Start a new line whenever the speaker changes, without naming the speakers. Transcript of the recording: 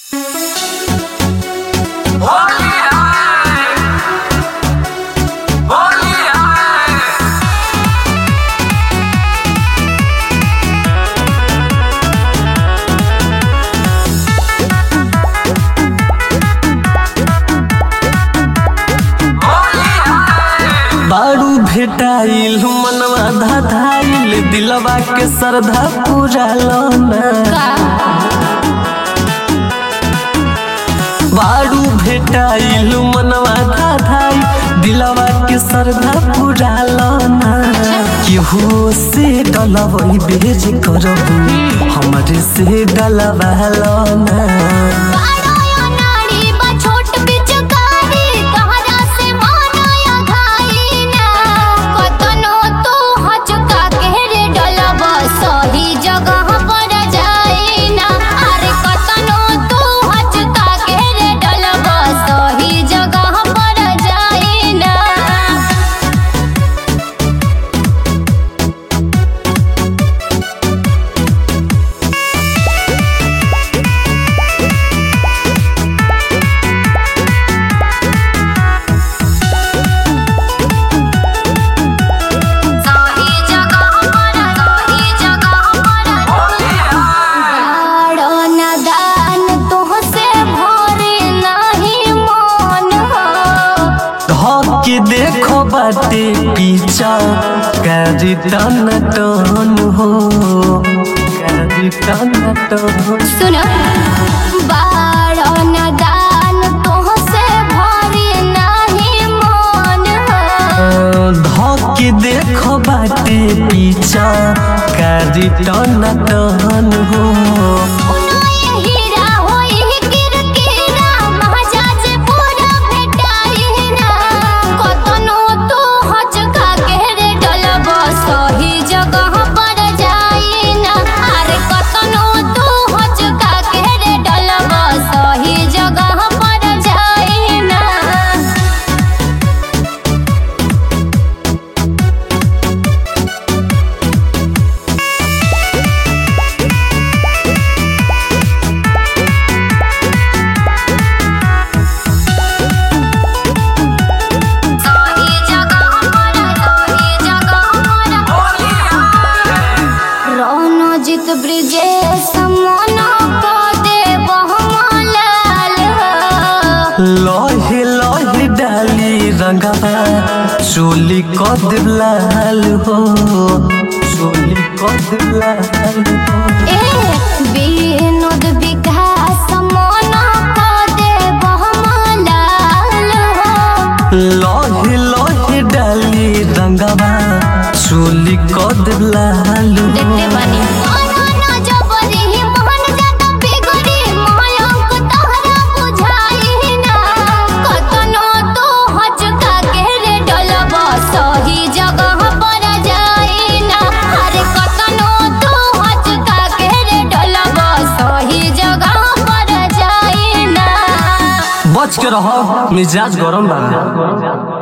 भेटाइल मनवा धाधाइल दिलवा के श्रद्धा पूरा लोना बारू भेटाइल मनवा धाधाइल दिलवा के श्रद्धा पूरा लोना केहू से डलवई बेज करबू हमरे से डलवा लोना
सही जगह पर जाई ना अरे कतनो तू हचका के रे डलब सही जगह पर जाई ना सही जगह पर सही जगह पर गाड़ो नदान तुहसे भरे नहीं मन हो
धके देखो बाटे पीछा करी टन टन हो करी टन टन
सुनो बाड़ो नदान तुहसे भरे नहीं मन हो
धके देखो बाटे पीछा करी टन टन हो
उनाए हीरा होई किरकिरा महाजाज पूरा भेटाई ना कतनो तू हचका के रे डलब सही जगह पर जाई ना अरे कतनो तू हचका के रे डलब सही जगह पर जाई ना सही जगह पर सही जगह पर रणजित ब्रिजेश मन को दे बहुमलाल
लहे लहे डाली रंगवा चोली कद लाल हो चोली कद लाल हो
ए विनोद विकास मन को दे बहुमलाल
लहे लहे डाली रंगवा चोली कद लाल हो
देखते बानी अनन जबरी मोहन जात बिगड़ी मयंक तहरा बुझाई ना कतनो तू हचका के रे डलब सही जगह पर जाई ना अरे कतनो तू हचका के रे डलब सही जगह पर जाई ना
बच के रहो मिजाज गरम बा